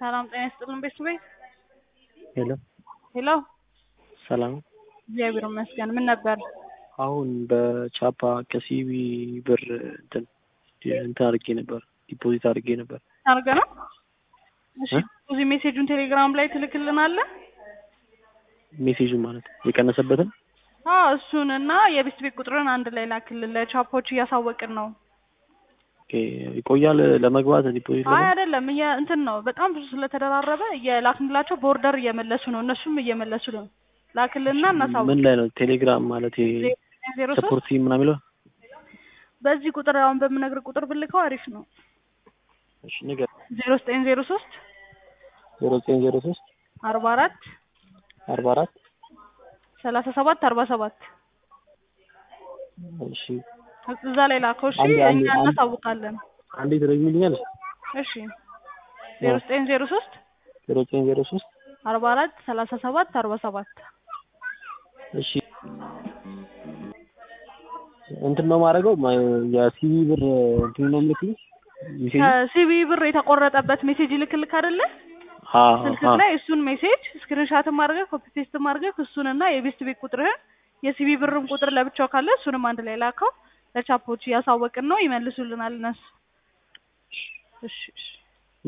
ሰላም ጤና ይስጥልን ቤተሰቤ። ሄሎ ሄሎ ሰላም። እግዚአብሔር ይመስገን። ምን ነበር? አሁን በቻፓ ከሲቢ ብር እንትን እንትን አድርጌ ነበር ዲፖዚት አድርጌ ነበር። አርገ ነው። እሺ እዚህ ሜሴጁን ቴሌግራም ላይ ትልክልናለህ? ሜሴጁ ማለት የቀነሰበትን አዎ እሱን እና የቤት ቤት ቁጥርን አንድ ላይ ላክልን። ለቻፖች እያሳወቅን ነው። ኦኬ፣ ይቆያል ለመግባት ዲፖዚት አይ ለመ አይደለም፣ እየ- እንትን ነው በጣም ብዙ ስለተደራረበ እየላክንላቸው ቦርደር እየመለሱ ነው፣ እነሱም እየመለሱ ነው። ላክልንና እናሳውቅ። ምን ላይ ነው ቴሌግራም ማለት ዜሮ ሶስት ሰፖርት ምናምን የሚለው በዚህ ቁጥር አሁን በምነግር ቁጥር ብልከው አሪፍ ነው። እሺ ንገር ዜሮ ዘጠኝ ዜሮ ሶስት ዜሮ ዘጠኝ ዜሮ ሶስት አርባ አራት አርባ አራት ሰላሳ ሰባት አርባ ሰባት እሺ እዛ ላይ ላከው። እሺ አንዴ- አንዴ- እኛ አንዴ- እናሳውቃለን። አንዴ ትደግሚልኛል እሺ ዜሮ ዘጠኝ ዜሮ ሶስት ዜሮ ዘጠኝ ዜሮ ሶስት አርባ አራት ሰላሳ ሰባት አርባ ሰባት እሺ እንትን ነው ማድረገው የሲቪ ብር እንትን ነው ምልክልኝ ሜሴጅ ከሲቢ ብር የተቆረጠበት ሜሴጅ ይልክልክ አይደለ? ስልክ ላይ እሱን ሜሴጅ ስክሪንሻትም አድርገህ ኮፒ ፔስትም አድርገህ እሱንና የቤስት ቤት ቁጥርህን የሲቢ ብርም ቁጥር ለብቻው ካለ እሱንም አንድ ላይ ላከው። ለቻፖች እያሳወቅን ነው፣ ይመልሱልናል እነሱ። እሺ እሺ